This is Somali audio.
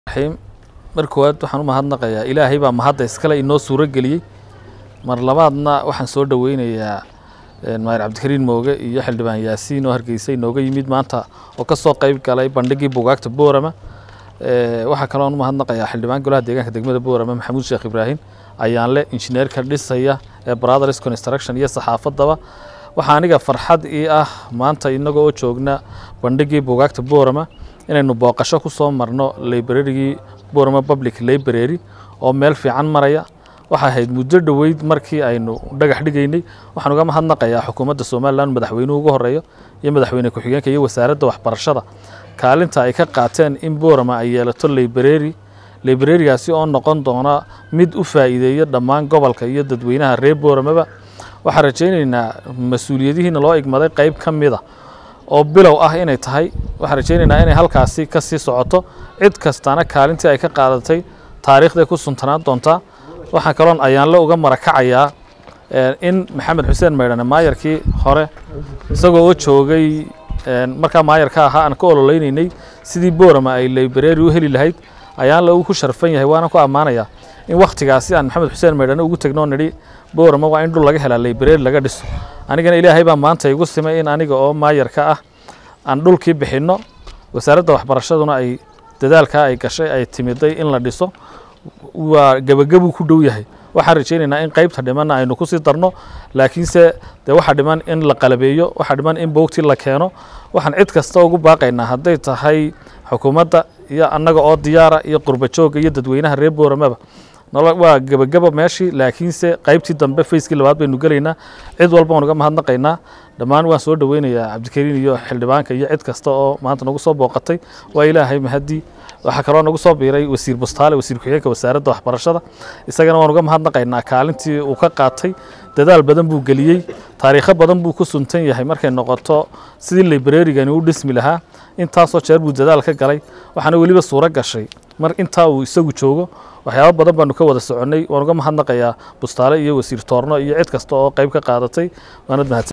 raxiim mar koowaad waxaan u mahadnaqayaa ilaahay baa mahadda iskale inoo suuro geliyey mar labaadna waxaan soo dhoweynayaa maayir cabdikariin mooge iyo xildhibaan yaasiin oo hargeysa inooga yimid maanta oo ka soo qeyb galay bandhigii buugaagta boorama waxaa kaloon u mahadnaqayaa xildhibaan golaha deegaanka degmada boorama maxamuud sheekh ibraahim ayaanle injineerka dhisaya ee brothers construction iyo saxaafaddaba waxaa aniga farxad ii ah maanta inagoo oo joogna bandhigii buugaagta boorama inaynu booqasho ku soo marno librarigii boorama public library oo meel fiican maraya waxay ahayd muddo dhoweyd markii aynu dhagax dhigaynay waxaan uga mahadnaqayaa xukuumadda somalilan madaxweynuhu ugu horeeyo iyo madaxweyne ku-xigeenka iyo wasaaradda waxbarashada kaalinta ay ka qaateen in boorama ay yeelato library librarigaasi oo noqon doona mid u faa'iideeya dhammaan gobolka iyo dadweynaha reer booramaba waxaan rajaynaynaa mas-uuliyadihiina loo igmaday qeyb ka mida oo bilow ah inay tahay waxaan rajaynaynaa inay halkaasi ka sii socoto cid kastana kaalintii ay ka qaadatay taariikhday ku suntanaan doontaa waxaan kaloon ayaanle uga marakacayaa in maxamed xuseen maydhane maayarkii hore isagoo oo joogay markaa maayarka ahaa aan ka ololeynaynay sidii boorama ay library u heli lahayd ayaanle uu ku sharfan yahay waana ku ammaanayaa in wakhtigaasi aan maxamed xuseen maydhane ugu tegnoo nidhi boorama waa in dhul laga helaa library laga dhiso anigana ilaahay baa maanta igu simay in aniga oo maayarka ah aan dhulkii bixinno wasaaradda waxbarashaduna ay dadaalkaa ay gashay ay timiday in la dhiso waa gebagabuu ku dhow yahay waxaan rajaynaynaa in qeybta dhimanna aynu kusii darno laakiinse dee waxaa dhiman in la qalabeeyo waxaa dhiman in boogtii la keeno waxaan cid kasta ugu baaqaynaa hadday tahay xukuumadda iyo annaga oo diyaara iyo qurba joogga iyo dadweynaha reer booramaba waa gebagaba meeshii laakiinse qeybtii dambe fayskii labaad baynu gelaynaa cid walba waan uga mahadnaqaynaa dhammaan waan soo dhoweynayaa cabdikariin iyo xildhibaanka iyo cid kasta oo maanta nagu soo booqatay waa ilaahay mahadii waxaa kaloo nagu soo biiray wasiir bustaale wasiir ku-xigeenka wasaaradda waxbarashada isagana waan uga mahadnaqaynaa kaalintii uu ka qaatay dadaal badan buu geliyey taariikho badan buu ku suntan yahay markay noqoto sidii librarigani u dhismi lahaa intaasoo jeer buu dadaal ka galay waxaana weliba suuro gashay mar intaa uu isagu joogo waxyaabo badan baanu ka wada soconnay waan uga mahadnaqayaa bustaale iyo wasiir toorno iyo cid kasta oo qayb ka qaadatay waanad mahadsan